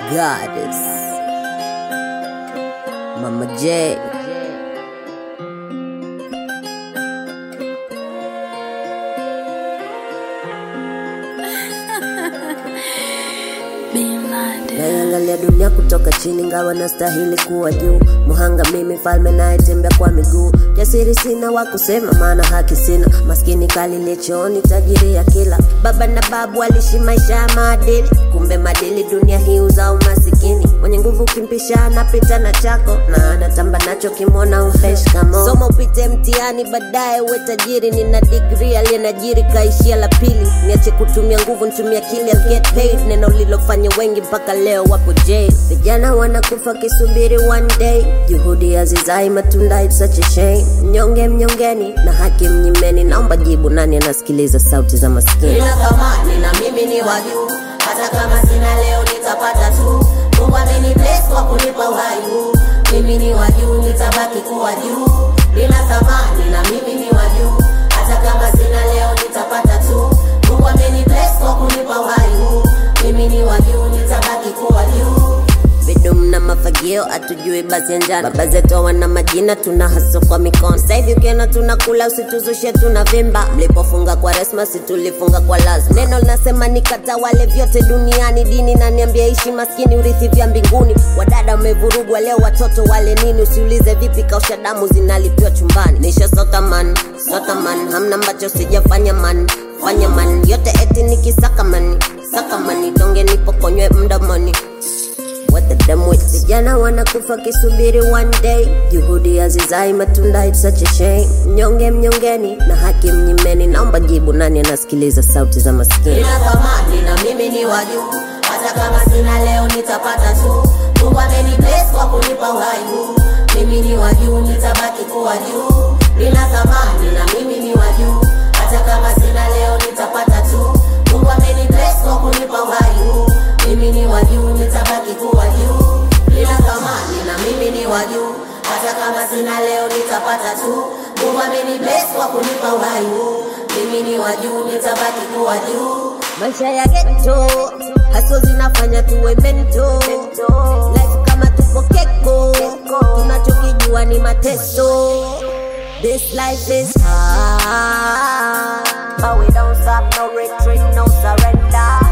goddess. Mama J. Naiangalia dunia kutoka chini, ngawa nastahili kuwa juu. Muhanga mimi, mfalme nayetembea kwa miguu. Jasiri sina wa kusema, maana haki sina. Maskini kalile chooni, tajiri ya kila. Baba na babu walishi maisha ya maadili, kumbe madili dunia hii uzao masikini. Mwenye nguvu ukimpisha anapita na chako, na anatamba nacho kimwona umpesh kamo. Soma upite mtihani, baadaye uwe tajiri. Nina degree aliyenajiri kaishia la pili. Niache kutumia nguvu, nitumia akili, I'll get paid. Neno lilofanya wengi mpaka leo wapo jail. Vijana wanakufa kisubiri one day, juhudi hazizai matunda, it's such a shame. Mnyonge mnyongeni na haki mnyimeni, naomba jibu, nani anasikiliza sauti za maskini? nina thamani na mimi ni wa juu hata kama sina leo nitapata tu mungu ameni bless kwa kunipa uhai huu mimi ni wa juu nitabaki kuwa juu nina thamani na mimi ni wa juu hata kama sina leo nitapata tu mungu ameni bless kwa kunipa uhai huu mimi ni wa juu nitabaki kuwa juu bidum na mafagio atujui basi ya njana baba zetu wana majina tuna haso kwa mikono Sasa hivi ukiona tunakula usituzushe tuna vimba mlipofunga kwa resma situlifunga kwa lazima neno linasema nikatawale vyote duniani dini naniambia ishi maskini urithi vya mbinguni wadada wamevurugwa leo watoto wale nini usiulize vipi kausha damu zinalipiwa chumbani nisha sota man sota man hamna ambacho sijafanya man fanya man yote eti nikisaka mani saka mani donge nipokonywe mdomoni What the damn with vijana wanakufa kisubiri one day juhudi hazizai matunda it's such a shame mnyonge mnyongeni na haki mnyimeni naomba jibu nani anasikiliza sauti za maskini nina thamani na mimi ni wa juu hata kama sina leo nitapata tu mungu ameni bless kwa kunipa uhai huu mimi ni wa juu nitabaki kuwa juu nina thamani na mimi ni wa juu hata kama sina leo nitapata tu mungu ameni bless kwa kunipa uhai huu mimi ni wa juu nitabaki kuwa juu nina thamani na mimi ni wa juu hata kama sina leo nitapata tu mungu ameni bless kwa kunipa uhai huu mimi ni wa juu nitabaki kuwa juu maisha ya geto haso zinafanya tuwe mento life kama tupo keko tunachokijua ni mateso this life is hard but we don't stop no retreat no surrender